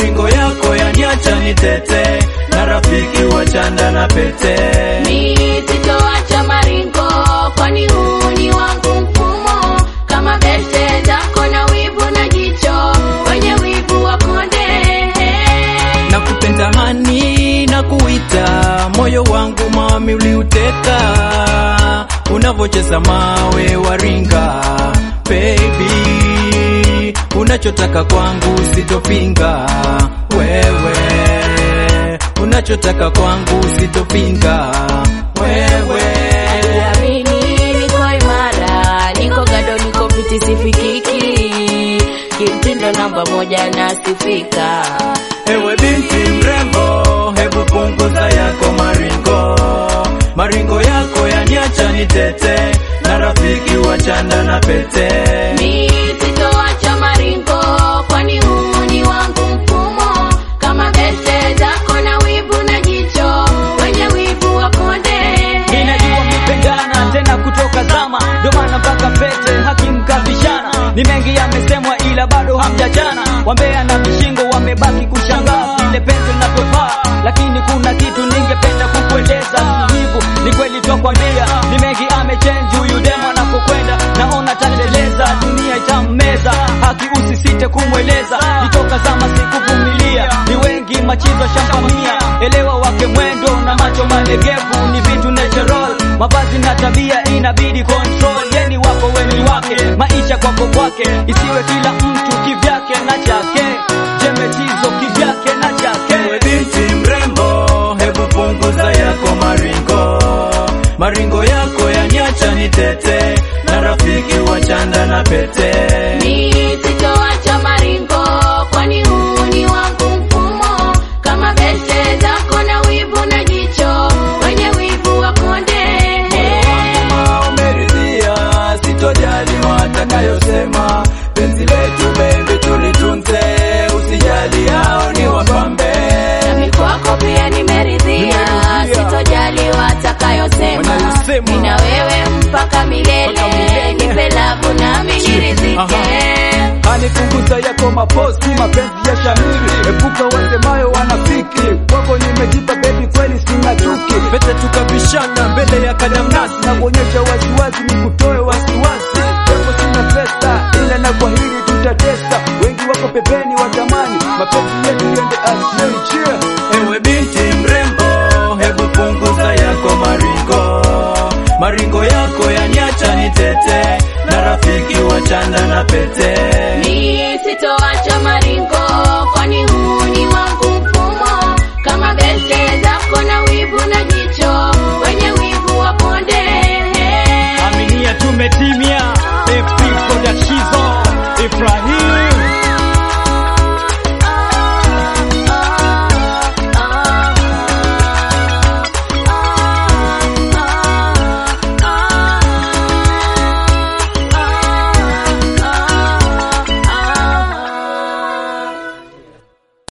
maringo yako yaniacha nitete, na rafiki wa chanda na pete. Mi sitoacha maringo, kwani huu ni wangu mfumo. Kama beste zako na wivu na jicho, wenye wivu wakonde. na kupentamani na kuita moyo wangu mami uliuteka unavocheza mawe waringa baby unachotaka kwangu sitopinga wewe unachotaka kwangu sitopinga wewe Amini niko imara, niko gado, niko fiti, sifikiki. Kimtindo namba moja nasifika. Ewe binti mrembo, hebu punguza yako maringo, maringo yako yaniacha nitete, na rafiki wa chanda na pete. Mi sitoacha maringo, kwani huu ni wangu mfumo. Kama beste zako na wivu na jicho, wenye wivu wakonde. Ninajua mpendana tena kutoka zama, ndio maana mpaka pete hakimkabishana. Ni mengi yamesemwa, ila bado hamjachana. Wambea na vishingo wamebaki kushangaa vile penzi linavyofaa, lakini kuna kitu ningependa kukueleza. Hivyo ni kweli twakwambia, ni mengi amechange huyu demo anapokwenda, naona tateleza, dunia itammeza. Haki usisite kumweleza, nitoka zama sikuvumilia, ni wengi machizo shamkamia. Elewa wake mwendo na macho malegevu ni vitu natural, mavazi na tabia inabidi control. Yeni wako weni wake, maisha kwako kwake, isiwe kila mtu kivyake na chake. Jemetizo kivyake na chake. Ewe binti mrembo, hebu punguza yako maringo, maringo yako yaniacha nitete, na rafiki wa chanda na pete. Mi sitoacha maringo, kwani huu ni wangu mfumo. Kama beste zako na wivu na jicho, wenye wivu wakonde. Kama umeridhia, sitojali watakayosema. Penzi letu baby tulitunze, usijali hao ni wapambe. Nami kwako pia nimeridhia, sitojali watakayosema. Wanayosema. Mimi na wewe mpaka milele, Mpaka milele. nipe labu nami niridhike. Anipunguza yako maposti, mapenzi ya shamiri, epuka wasemayo wanafiki. Kwako nimejipa baby, kweli sina chuki, Pete tukabishana mbele ya kadamnasi na kuonyesha wasiwasi, ni kutoe wasiwasi. Japo sina pesa, ila na kwa hili tutatesta. Wengi wako pembeni watamani, mapenzi yetu yende asiyoichia. Ewe binti mrembo, hebu punguza yako maringo, maringo yako yaniacha nitete, na rafiki wa chanda na pete. Mi sitoacha